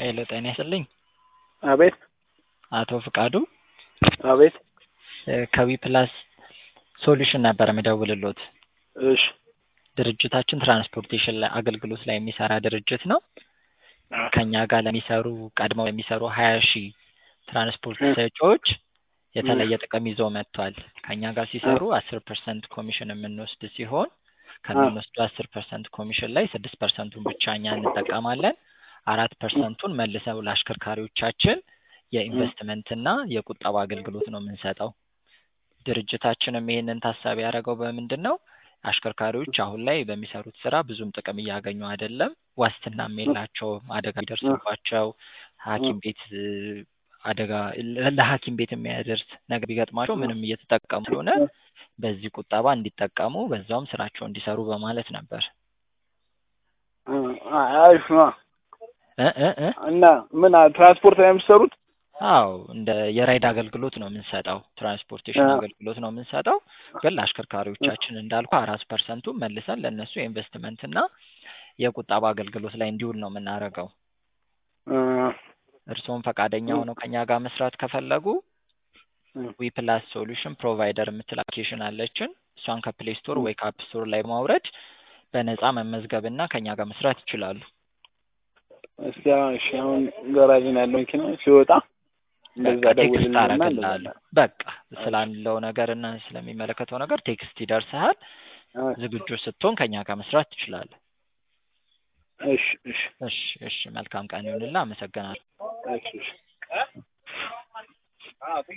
ሄሎ ጤና ይስጥልኝ። አቤት አቶ ፍቃዱ አቤት ከዊ ፕላስ ሶሉሽን ነበር የምደውልሎት። እሺ ድርጅታችን ትራንስፖርቴሽን ላይ አገልግሎት ላይ የሚሰራ ድርጅት ነው። ከኛ ጋር ለሚሰሩ ቀድመው ለሚሰሩ ሀያ ሺህ ትራንስፖርት ሰጪዎች የተለየ ጥቅም ይዞ መጥቷል። ከኛ ጋር ሲሰሩ አስር ፐርሰንት ኮሚሽን የምንወስድ ሲሆን ከምንወስዱ አስር ፐርሰንት ኮሚሽን ላይ ስድስት ፐርሰንቱን ብቻ እኛ እንጠቀማለን። አራት ፐርሰንቱን መልሰው ለአሽከርካሪዎቻችን የኢንቨስትመንትና የቁጠባ አገልግሎት ነው የምንሰጠው። ድርጅታችንም ይህንን ታሳቢ ያደረገው በምንድን ነው? አሽከርካሪዎች አሁን ላይ በሚሰሩት ስራ ብዙም ጥቅም እያገኙ አይደለም። ዋስትናም የላቸውም። አደጋ ቢደርስባቸው ሐኪም ቤት አደጋ ለሐኪም ቤት የሚያደርስ ነገር ቢገጥማቸው ምንም እየተጠቀሙ ስለሆነ በዚህ ቁጠባ እንዲጠቀሙ በዛውም ስራቸው እንዲሰሩ በማለት ነበር። አሪፍ ነው እ እ እ እና ምን ትራንስፖርት ላይ የምትሰሩት? አዎ እንደ የራይድ አገልግሎት ነው የምንሰጠው። ትራንስፖርቴሽን አገልግሎት ነው የምንሰጠው። ግን ለአሽከርካሪዎቻችን እንዳልኩ አራት ፐርሰንቱ መልሰን ለእነሱ የኢንቨስትመንት እና የቁጠባ አገልግሎት ላይ እንዲውል ነው የምናደርገው። እርስዎም ፈቃደኛ ሆነው ከኛ ጋር መስራት ከፈለጉ ዊ ፕላስ ሶሉሽን ፕሮቫይደር የምትል አፕሊኬሽን አለችን። እሷን ከፕሌይ ስቶር ወይ ከአፕ ስቶር ላይ በማውረድ በነፃ መመዝገብ እና ከኛ ጋር መስራት ይችላሉ። እስቲ አሁን እሺ አሁን ገራዥ ነው ያለው መኪና ሲወጣ እንደዛ በቃ ቴክስት ደውልልኝና አደርግልሃለሁ። በቃ ስላለው ነገር እና ስለሚመለከተው ነገር ቴክስት ይደርስሃል። ዝግጁ ስትሆን ከኛ ጋር መስራት ትችላለህ። እሺ እሺ እሺ እሺ መልካም ቀን ይሁንልህ። አመሰግናለሁ። እሺ እሺ